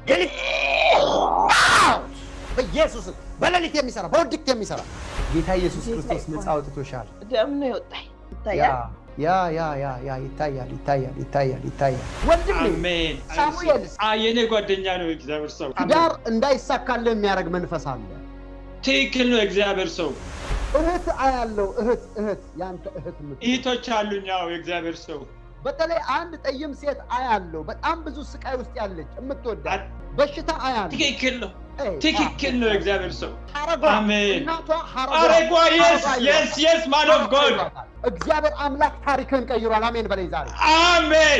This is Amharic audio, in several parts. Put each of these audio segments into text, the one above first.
በኢየሱስ በሌሊት የሚሰራ በውድቅት የሚሰራ ጌታ ኢየሱስ ክርስቶስ ነፃ አውጥቶሻል። ደም ነው የወጣኝ ያ ይታያል። ያ ያ ያ ያ ይታያል ይታያል ይታያል ይታያል። ወንድሜ አሜን። ሳሙኤል አ የኔ ጓደኛ ነው እግዚአብሔር ሰው። ትዳር እንዳይሳካልህ የሚያደርግ መንፈስ አለ። ትክክል ነው እግዚአብሔር ሰው። እህት አያለው እህት እህት ያንተ እህት የምትሆን እህቶች አሉኝ። ያው የእግዚአብሔር ሰው በተለይ አንድ ጠይም ሴት አያለው በጣም ብዙ ስቃይ ውስጥ ያለች የምትወዳት በሽታ አያለው። ትክክል ነው ኤይ፣ ትክክል ነው የእግዚአብሔር ሰው። ሐረጓ አሜን። እናቷ ሐረጓ አረጓ የስ ሐረጓ የስ የስ ማን ኦፍ ጎድ ይሏታል። እግዚአብሔር አምላክ ታሪክን ቀይሯል። አሜን በለኝ ዛሬ አሜን።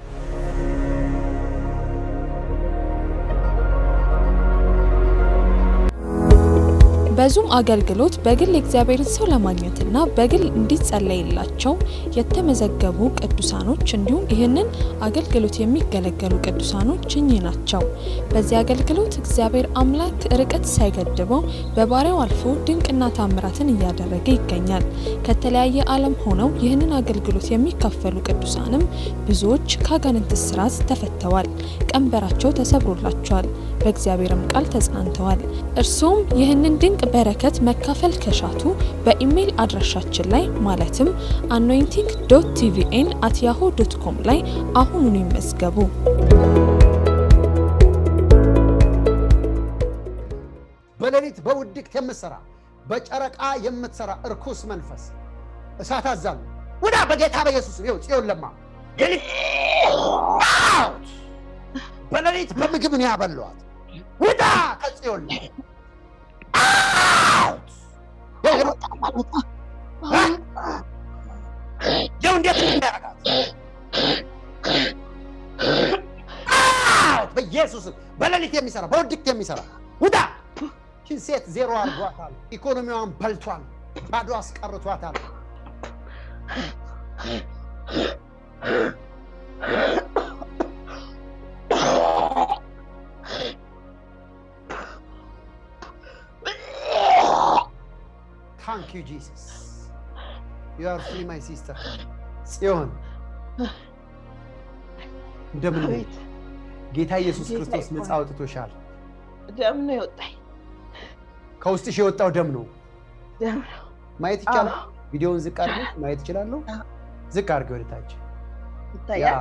በዙም አገልግሎት በግል የእግዚአብሔርን ሰው ለማግኘትና በግል እንዲጸለይላቸው የተመዘገቡ ቅዱሳኖች እንዲሁም ይህንን አገልግሎት የሚገለገሉ ቅዱሳኖች እኚህ ናቸው። በዚህ አገልግሎት እግዚአብሔር አምላክ ርቀት ሳይገድበው በባሪያው አልፎ ድንቅና ታምራትን እያደረገ ይገኛል። ከተለያየ ዓለም ሆነው ይህንን አገልግሎት የሚካፈሉ ቅዱሳንም ብዙዎች ከአጋንንት እስራት ተፈተዋል፣ ቀንበራቸው ተሰብሮላቸዋል፣ በእግዚአብሔርም ቃል ተጽናንተዋል። እርሱም ይህንን ድንቅ በረከት መካፈል ከሻቱ በኢሜይል አድራሻችን ላይ ማለትም አኖይንቲንግ ዶት ቲቪኤን አት ያሆ ዶት ኮም ላይ አሁኑኑ ይመዝገቡ። በሌሊት በውድቅት የምትሰራ በጨረቃ የምትሰራ እርኩስ መንፈስ እሳት አዛሉ ውዳ በጌታ በኢየሱስ ይኸው ጽዮን ለማ ሌሊት አውት! በሌሊት በምግብ ነው ያበሏት። ውዳ ከጽዮን ላይ አውት! ይኸው ይኸው እንዴት እንደሚያደርጋት አውት! በኢየሱስም በሌሊት የሚሰራ በውድቅት የሚሰራ ውዳ ይህችን ሴት ዜሮ አድርጓታል። ኢኮኖሚዋን በልቷል። ባዶ አስቀርቷታል። ታንክ ዩ ጂሰስ ዩ አር ፍሪ ማይ ሲስተር ጽዮን እንደምን ነሽ? አቤት ጌታ ኢየሱስ ጌታ ክርስቶስ ነፃ ይባረክ። አውጥቶሻል። ደም ነው የወጣኝ ከውስጥሽ የወጣው ደም ነው። ደም ነው። ማየት ይቻላል። አዎ፣ ቪዲዮውን ዝቅ አድርጊ፣ ማየት ይችላለሁ። አዎ። ዝቅ አድርጊ ወደ ታች። ያ ይታያል።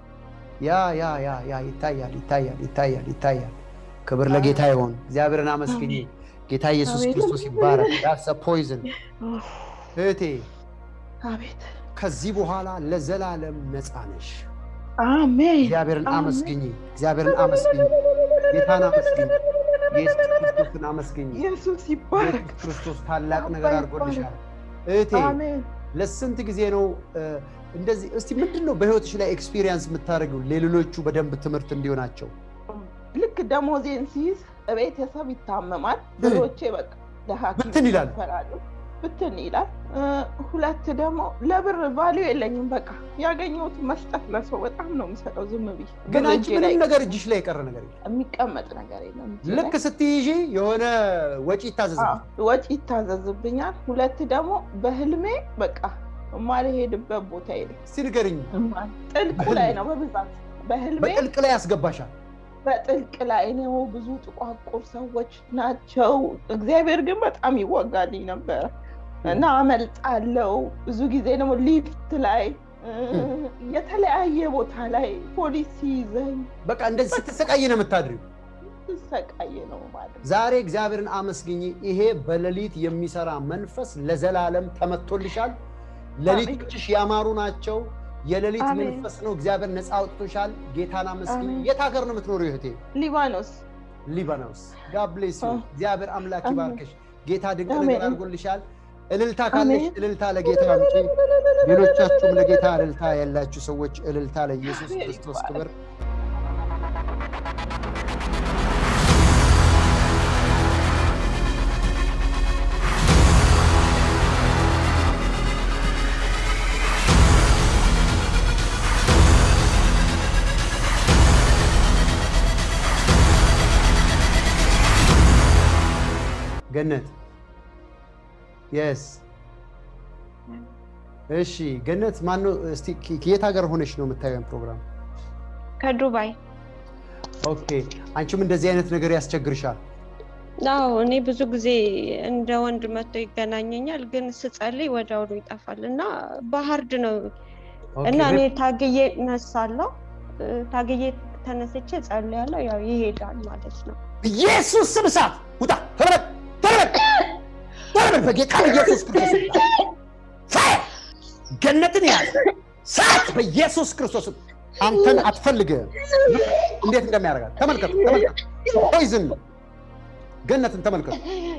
ያ ያ ያ ያ ይታያል ይታያል ይታያል ይታያል። ክብር ለጌታ ይሆን። እግዚአብሔርን አመስግኝ። ጌታ ኢየሱስ አሜን። ክርስቶስ ይባረክ። ዳሰ ፖይዝን እህቴ፣ አቤት ከዚህ በኋላ ለዘላለም ነፃ ነሽ። አሜን። እግዚአብሔርን አሜን። አመስግኝ። እግዚአብሔርን አመስግኝ። ጌታን አመስግኝ። ኢየሱስ ክርስቶስን አመስግኝ። ኢየሱስ ይባረክ። ኢየሱስ ክርስቶስ ታላቅ ነገር አድርጎልሻል እህቴ። አሜን። ለስንት ጊዜ ነው እ፣ እንደዚህ? እስቲ ምንድን ነው በህይወትሽ ላይ ኤክስፒሪየንስ የምታደርጊው ለሌሎቹ በደንብ ትምህርት እንዲሆናቸው? ልክ ደሞዜን ሲይዝ ቤተሰብ ይታመማል። ብሮቼ በቃ ለሐኪም ብትን ይላል። ይፈራሉ። ብትን ይላል። እ፣ ሁለት ደግሞ ለብር ቫሊዩ የለኝም። በቃ ያገኘሁት መስጠት ለሰው በጣም ነው የምሰጠው። ዝም ብዬ ግን ብር አንቺ እጄ ላይ ምንም ነገር እጅሽ ላይ የቀረ ነገር የለም። የሚቀመጥ ነገር የለም። እጄ ልክ ላይ። ስትይዢ የሆነ ወጪ ይታዘዝብሽ። አዎ፣ ወጪ ይታዘዝብኛል። ሁለት ደግሞ በህልሜ በቃ የማልሄድበት ቦታ የለም። እስቲ ንገርኝ፣ ጥልቁ ላይ ነው በብዛት በህልሜ በጥልቅ ላይ ያስገባሻል። በጥልቅ ላይ ነው። ብዙ ጥቋቁር ሰዎች ናቸው። እግዚአብሔር ግን በጣም ይወጋልኝ ነበረ እና አመልጣለው። ብዙ ጊዜ ደግሞ ሊፍት ላይ እ፣ የተለያየ ቦታ ላይ ፖሊስ ሲይዘኝ በቃ እንደዚህ ስትሰቃይ ነው የምታድሪው። ስሰቃይ ነው ማለት ነው። ዛሬ እግዚአብሔርን አመስግኝ። ይሄ በሌሊት የሚሰራ መንፈስ ለዘላለም ተመቶልሻል። ሌሊቶችሽ ያማሩ ናቸው። የሌሊት አሜን። መንፈስ ነው። እግዚአብሔር ነፃ አውጥቶሻል። ጌታን አመስግኝ። አሜን። የት ሀገር ነው የምትኖሪው እህቴ? ሊባኖስ ሊባኖስ። ጋድ ብሌስ ዩ። አዎ። እግዚአብሔር አምላክ አሜን። ይባርክሽ። ጌታ ድንቅ አሜን። ነገር አድርጎልሻል። እልልታ ካለሽ አሜን። እልልታ ለጌታ አምጪ። ሌሎቻችሁም ለጌታ እልልታ ያላችሁ ሰዎች እልልታ ለኢየሱስ አሜን ክርስቶስ ይባረክ። ክብር። ገነት የስ እሺ ገነት ማነው እስቲ ከየት ሀገር ሆነሽ ነው የምታየን ፕሮግራም ከዱባይ ኦኬ አንቺም እንደዚህ አይነት ነገር ያስቸግርሻል አዎ እኔ ብዙ ጊዜ እንደ ወንድ መጥቶ ይገናኘኛል፣ ግን ስጸልይ ወዲያውኑ ይጠፋል እና በሀርድ ነው ኦኬ፣ እና እኔ ታግዬ እነሳለሁ። እ፣ ታግዬ ተነስቼ ጸልያለሁ፣ ያው ይሄዳል ማለት ነው። ኢየሱስ ስም እሳት ውጣ ተረበል ተረበል ተረበል በጌታ በኢየሱስ ክርስቶስ ስም ፋየር ገነትን ያዝ ሰዓት በኢየሱስ ክርስቶስ ስም አንተን አትፈልግህም እንዴት እንደሚያደርጋት ተመልከቱ ተመልከቱ ፖይዝን ነው ገነትን ተመልከቱ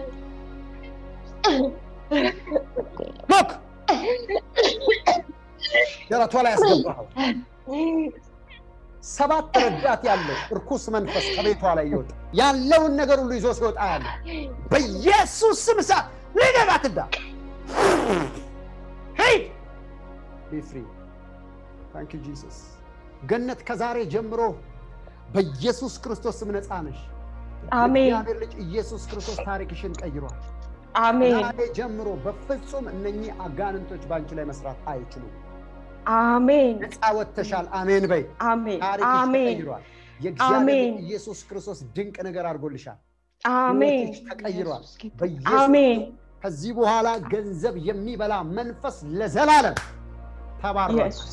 ሎክ ደረቷ ላይ ያስገባኸው ሰባት ረዳት ያለው እርኩስ መንፈስ ከቤቷ ላይ ይወጣ ያለውን ነገር ሁሉ ይዞ ሲወጣ ያለ በኢየሱስ ስም እሳት ልገባት ዳ ሄድ ቢ ፍሪ ታንክ ዩ ጂሰስ ገነት ከዛሬ ጀምሮ በኢየሱስ ክርስቶስ ስም ነፃ ነሽ አሜን የእግዚአብሔር ልጅ ኢየሱስ ክርስቶስ ታሪክሽን ቀይሯል አሜን ዛሬ ጀምሮ በፍጹም እነኚህ አጋንንቶች በአንቺ ላይ መስራት አይችሉም አሜን ነፃ ወጥተሻል አሜን በይ አሜን ታሪክሽ አሜን ተቀይሯል የእግዚአብሔር አሜን። ልጅ ኢየሱስ ክርስቶስ ድንቅ ነገር አድርጎልሻል አሜን ሕይወትሽ ተቀይሯል በኢየሱስ አሜን ከዚህ በኋላ ገንዘብ የሚበላ መንፈስ ለዘላለም ተባሯል ኢየሱስ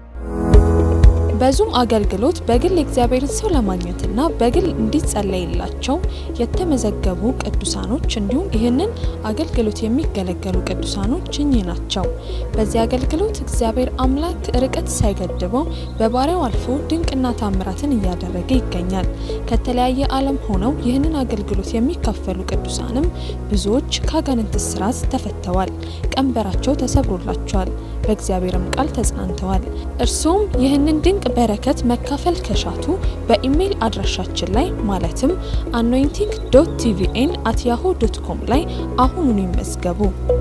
በዙም አገልግሎት በግል የእግዚአብሔርን ሰው ለማግኘትና በግል እንዲጸለይላቸው የተመዘገቡ ቅዱሳኖች እንዲሁም ይህንን አገልግሎት የሚገለገሉ ቅዱሳኖች እኚህ ናቸው። በዚህ አገልግሎት እግዚአብሔር አምላክ ርቀት ሳይገድበው በባሪያው አልፎ ድንቅና ታምራትን እያደረገ ይገኛል። ከተለያየ ዓለም ሆነው ይህንን አገልግሎት የሚካፈሉ ቅዱሳንም ብዙዎች ከአጋንንት እስራት ተፈተዋል፣ ቀንበራቸው ተሰብሮላቸዋል፣ በእግዚአብሔርም ቃል ተጽናንተዋል። እርሱም ይህንን ድንቅ በረከት መካፈል ከሻቱ በኢሜይል አድራሻችን ላይ ማለትም አኖይንቲንግ ዶት ቲቪኤን አት ያሆ ዶት ኮም ላይ አሁኑኑ ይመዝገቡ።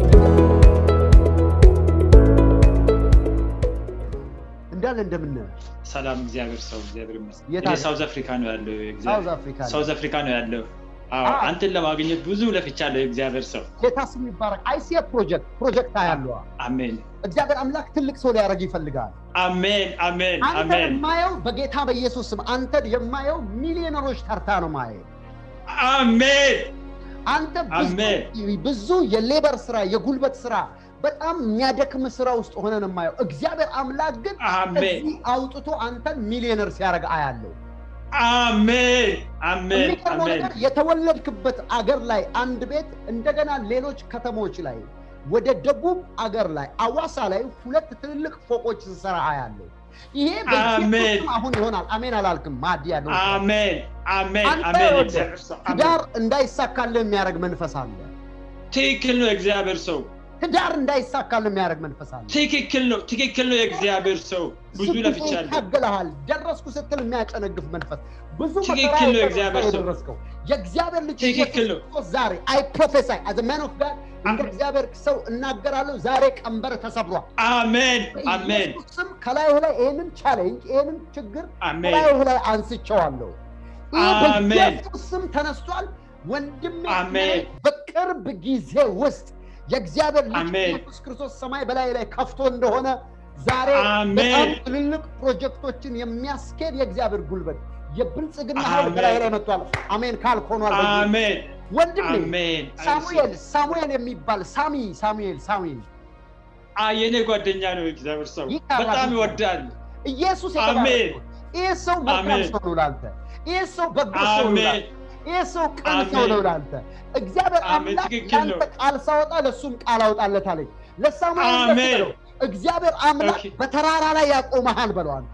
እንዳለ እንደምን ሰላም እግዚአብሔር ሰው እግዚአብሔር ይመስገን። የት እኔ አለ? ሳውዝ አፍሪካ ነው ያለው። ሳውዝ እግዚአብሔር አፍሪካ ነው። ሳውዝ አፍሪካ ነው ያለው። አዎ አዎ። አንተን ለማግኘት ብዙ ለፍቻለሁ። እግዚአብሔር ሰው ጌታ ስም ይባረክ። አይሲኤ ፕሮጀክት ፕሮጀክት ያለዋ አሜን እግዚአብሔር አምላክ ትልቅ ሰው ሊያደርግ ይፈልጋል። አሜን አሜን አንተን አሜን የማየው በጌታ በኢየሱስ ስም አንተን የማየው ሚሊዮነሮች ተርታ ነው ማየው። አሜን አንተ ብዙ- ብዙ የሌበር ስራ የጉልበት ስራ በጣም የሚያደክም ስራ ውስጥ ሆነ ነው የማየው። እግዚአብሔር አምላክ ግን አሜን እዚህ አውጥቶ አንተን ሚሊዮነር ሲያደርግ አያለው። አሜን አሜን የሚገርመው አሜን ነገር የተወለድክበት አገር ላይ አንድ ቤት እንደገና ሌሎች ከተሞች ላይ ወደ ደቡብ አገር ላይ አዋሳ ላይ ሁለት ትልልቅ ፎቆች ስሰራ አያለው። ይሄ በኢየሱስ አሜን። ስም አሁን ይሆናል። አሜን አላልክም? ማዲ ያለው አሜን አሜን አንተ አሜን ወደ እግዚአብሔር ሰው አሜን። ትዳር እንዳይሳካልህ የሚያደርግ መንፈስ አለ። ትክክል ነው እግዚአብሔር ሰው ትዳር እንዳይሳካልህ የሚያደርግ መንፈስ አለ። ትክክል ነው ትክክል ነው የእግዚአብሔር ሰው ብዙ ብዙ ለፍቻለሁ። ይታገልሃል። ደረስኩ ስትል የሚያጨነግፍ መንፈስ ብዙ ትክክል መከራ ነው የደረስከው የእግዚአብሔር ሰው። የደረስከው የእግዚአብሔር ልጅ ትክክል ነው። ኢየሱስ ክርስቶስ ዛሬ አይ ፕሮፌሳይ አዘ ማን ኦፍ ጋድ እንደ እግዚአብሔር ሰው እናገራለሁ። ዛሬ ቀንበር ተሰብሯል። አሜን አሜን በኢየሱስ ስም ከላዩ ላይ ይህንን ቻሌንጅ ይህንን ችግር አሜን ከላዩ ላይ አንስቼዋለሁ። ይህ አሜን። በኢየሱስ ስም ተነስቷል። ወንድሜ አሜን። በቅርብ ጊዜ ውስጥ የእግዚአብሔር ልጅ አሜን። ኢየሱስ ክርስቶስ ሰማይ በላይ ላይ ከፍቶ እንደሆነ ዛሬ አሜን። በጣም ትልልቅ ፕሮጀክቶችን የሚያስኬድ የእግዚአብሔር ጉልበት የብልጽግና ኃይል አሜን። በላይ ላይ መጥቷል። አሜን ካልክ ሆኗል። በኢየሱስ አሜን ወንድሜ አሜን ሳሙኤል ሳሙኤል የሚባል ሳሚ ሳሙኤል ሳሙኤል አ የኔ ጓደኛ ነው እግዚአብሔር ሰው ይታባል። በጣም ይወዳል ኢየሱስ አሜን። የተባረከ ይህ ሰው መልካም አሜን። ሰው ነው ላንተ። ይህ ሰው በጎ ሰው ነው አሜን ላንተ። ይህ ሰው ቅን አሜን። ሰው ነው ላንተ። እግዚአብሔር አሜን። አምላክ ትክክል ነው። ለአንተ ቃል ሳወጣ ለእሱም ቃል አውጣለት አለኝ። ለሳሙኤል እንደዚህ አሜን። በለው፣ እግዚአብሔር አምላክ ኦኬ። በተራራ ላይ ያቆመሃል በለው አንተ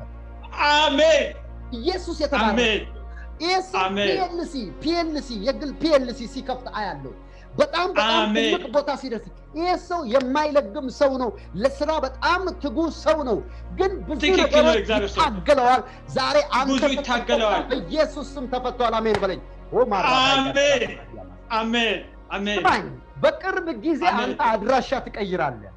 አሜን ኢየሱስ የተባረከ አሜን ይህ ሰው አሜን። ፒኤልሲ ፒኤልሲ የግል ፒኤልሲ ሲከፍት አያለው። በጣም በጣም አሜን። ትልቅ ቦታ ሲደርስ ይህ ሰው የማይለግም ሰው ነው። ለስራ በጣም ትጉ ሰው ነው። ግን ብዙ ትክክል ነው ነገሮች እግዚአብሔር ሰው። ይታገለዋል። ዛሬ አንተ ብዙ ይታገለዋል። በኢየሱስ ስም ተፈቷል። አሜን በለኝ። ኦ ማራ አሜን። አሜን አሜን ስማኝ፣ በቅርብ ጊዜ አሜን። አንተ አድራሻ ትቀይራለህ።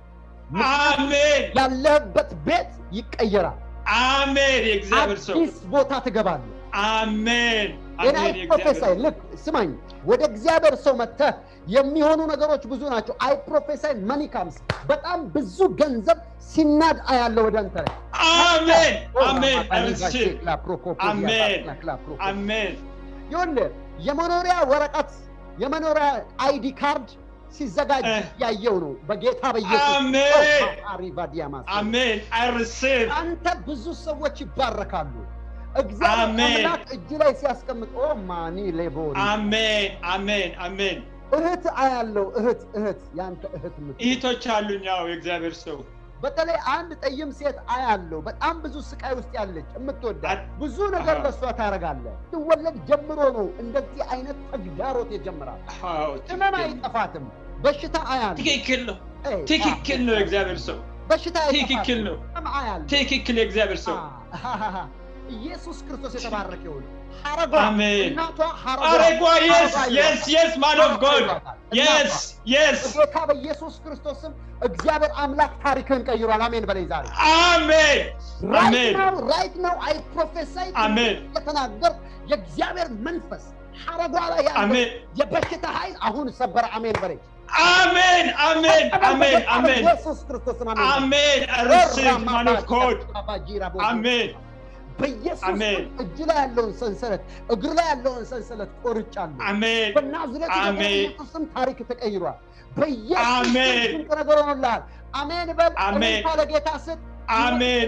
አሜን ያለህበት ቤት ይቀየራል። አሜን የእግዚአብሔር ሰው አዲስ ቦታ ትገባለህ። አሜን ጤና አሜን ፕሮፌሳይ የእግዚአብሔር ልክ ስማኝ፣ ወደ እግዚአብሔር ሰው መጥተህ የሚሆኑ ነገሮች ብዙ ናቸው። አይ ፕሮፌሳይ መኒ ካምስ በጣም ብዙ ገንዘብ ሲናድ አያለው ወደ አንተ ላይ አሜን አሜን አርሲቭ አሜን አሜን ይኸውልህ የመኖሪያ ወረቀት የመኖሪያ አይዲ ካርድ ሲዘጋጅ እ። ያየው ነው በጌታ በኢየሱስ አሜን። አሪቫዲያማስ አሜን አይ ሪሲቭ አንተ ብዙ ሰዎች ይባረካሉ። እግዚአብሔር አሜን። አምላክ እጅ ላይ ሲያስቀምጥ ኦ ማኒ ሌቦሪ አሜን አሜን አሜን እህት አያለው እህት እህት ያንተ እህት ምት እህቶች አሉኝ ያው የእግዚአብሔር ሰው በተለይ አንድ ጠይም ሴት አያለው በጣም ብዙ ስቃይ ውስጥ ያለች የምትወዳት አት- ብዙ ነገር አሃ። ለእሷ ታደርጋለህ። ትወለድ ጀምሮ ነው እንደዚህ አይነት ተግዳሮት የጀመራል። አዎ ህመም ትክክል አይጠፋትም። በሽታ አያለው ትክክል ነው ኤይ፣ ትክክል ነው የእግዚአብሔር ሰው በሽታ ትክክል አይጠፋትም። ነው ህመም አያለው ትክክል የእግዚአብሔር ሰው አሃሃሃ። ኢየሱስ ክርስቶስ የተባረከ ይሁን። ሐረጓ አሜን። እናቷ ሐረጓ አረጓ የስ ሐረጓ የስ የስ ማን ኦፍ ጎድ ይሏታል። የስ የስ በጌታ በኢየሱስ ክርስቶስም እግዚአብሔር አምላክ ታሪክን ቀይሯል። አሜን በለኝ ዛሬ አሜን አሜን ራይት ነው አይ ፕሮፌሳይ አሜን የተናገር የእግዚአብሔር መንፈስ ሐረጓ ላይ ያለው አሜን የበሽታ ኃይል አሁን ሰበረ። አሜን በለኝ አሜን አሜን አሜን አሜን ኢየሱስ ክርስቶስን አሜን አሜን ሪሲቭ ማን ኦፍ ጎድ አሜን በኢየሱስ አሜን። ስም እጅ ላይ ያለውን ሰንሰለት እግር ላይ ያለውን ሰንሰለት ቆርጫለሁ። አሜን በናዝሬቱ አሜን። በኢየሱስ ስም ታሪክ ተቀይሯል። በኢየሱስ ስም አሜን። ድንቅ ነገር ሆኖልሃል። አሜን በል። አሜን። እልልታ ለጌታ ስጥ። አሜን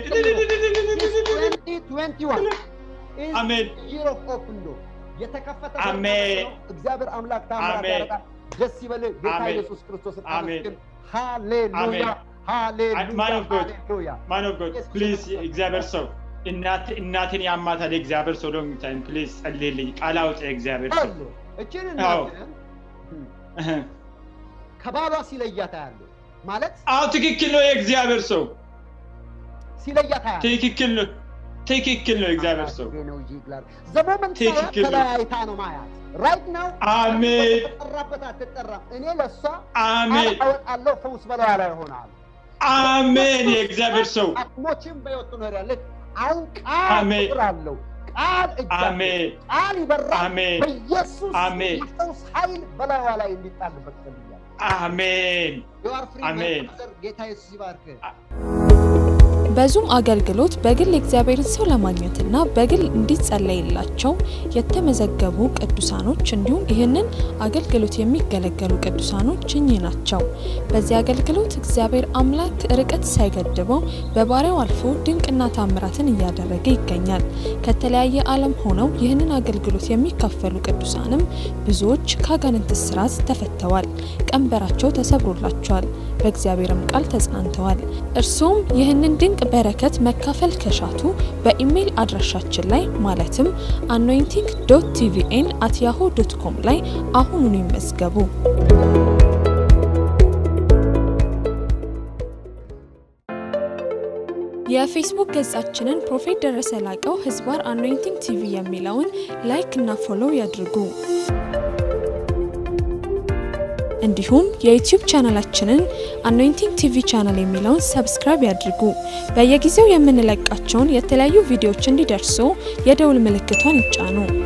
2021 is አሜን year of open door። የተከፈተ በር አሜን። ነው። እግዚአብሔር አምላክ ታምራት አሜን። ያደርጋል። ደስ ይበልህ። ጌታ አሜን። ኢየሱስ ክርስቶስን አሜን። አመስግን። ሃሌሉያ አሜን። ሃሌሉያ Man of God. ሃሌሉያ። ማን ኦፍ ጎድ ፕሊዝ የእግዚአብሔር ሰው እናት እናቴን ያማታል የእግዚአብሔር ሰው ሎንግ ታይም ፕሊዝ ጸልይልኝ ቃል አውጪ የእግዚአብሔር ሰው አሉ እችን አዎ። እናትህን ከባሏ ሲለያት አያለሁ ማለት አዎ ትክክል ነው የእግዚአብሔር ሰው ሲለያት አያለሁ። ትክክል ነው ትክክል ነው የእግዚአብሔር ሰው ነው ይግላል ዘመመን ትክክል ነው። ተለያይታ ነው ማያት ራይት ነው አሜን ተጠራበት አትጠራም እኔ ለእሷ አሜን አወጣለሁ ፈውስ በላዋ ላይ ይሆናል አሜን የእግዚአብሔር ሰው አቅሞችን በሕይወት ትኖሪያለች አሁን ቃል አሜን። ቁጥር አለው ቃል እጅ አለው። አሜን ቃል ይበራል አሜን በኢየሱስ አሜን። የፈውስ ኃይል በላዋ ላይ እንዲጣልበት ፈልያል አሜን የዋር ፍሪ አሜን። ጌታ ኢየሱስ ይባርክ በዙም አገልግሎት በግል የእግዚአብሔርን ሰው ለማግኘትና በግል እንዲጸለይላቸው የተመዘገቡ ቅዱሳኖች እንዲሁም ይህንን አገልግሎት የሚገለገሉ ቅዱሳኖች እኚህ ናቸው። በዚህ አገልግሎት እግዚአብሔር አምላክ ርቀት ሳይገድበው በባሪያው አልፎ ድንቅና ታምራትን እያደረገ ይገኛል። ከተለያየ ዓለም ሆነው ይህንን አገልግሎት የሚካፈሉ ቅዱሳንም ብዙዎች ከአጋንንት እስራት ተፈተዋል፣ ቀንበራቸው ተሰብሮላቸዋል፣ በእግዚአብሔርም ቃል ተጽናንተዋል። እርሱም ይህንን ድንቅ በረከት መካፈል ከሻቱ በኢሜይል አድራሻችን ላይ ማለትም አኖይንቲንግ ዶት ቲቪኤን አት ያሆ ዶት ኮም ላይ አሁኑኑ ይመዝገቡ። የፌስቡክ ገጻችንን ፕሮፌት ደረሰ ላቀው ህዝባር አኖይንቲንግ ቲቪ የሚለውን ላይክ እና ፎሎው ያድርጉ። እንዲሁም የዩቲዩብ ቻናላችንን አኖይንቲንግ ቲቪ ቻናል የሚለውን ሰብስክራይብ ያድርጉ። በየጊዜው የምንለቃቸውን የተለያዩ ቪዲዮዎች እንዲደርሱ የደውል ምልክቷን ይጫኑ።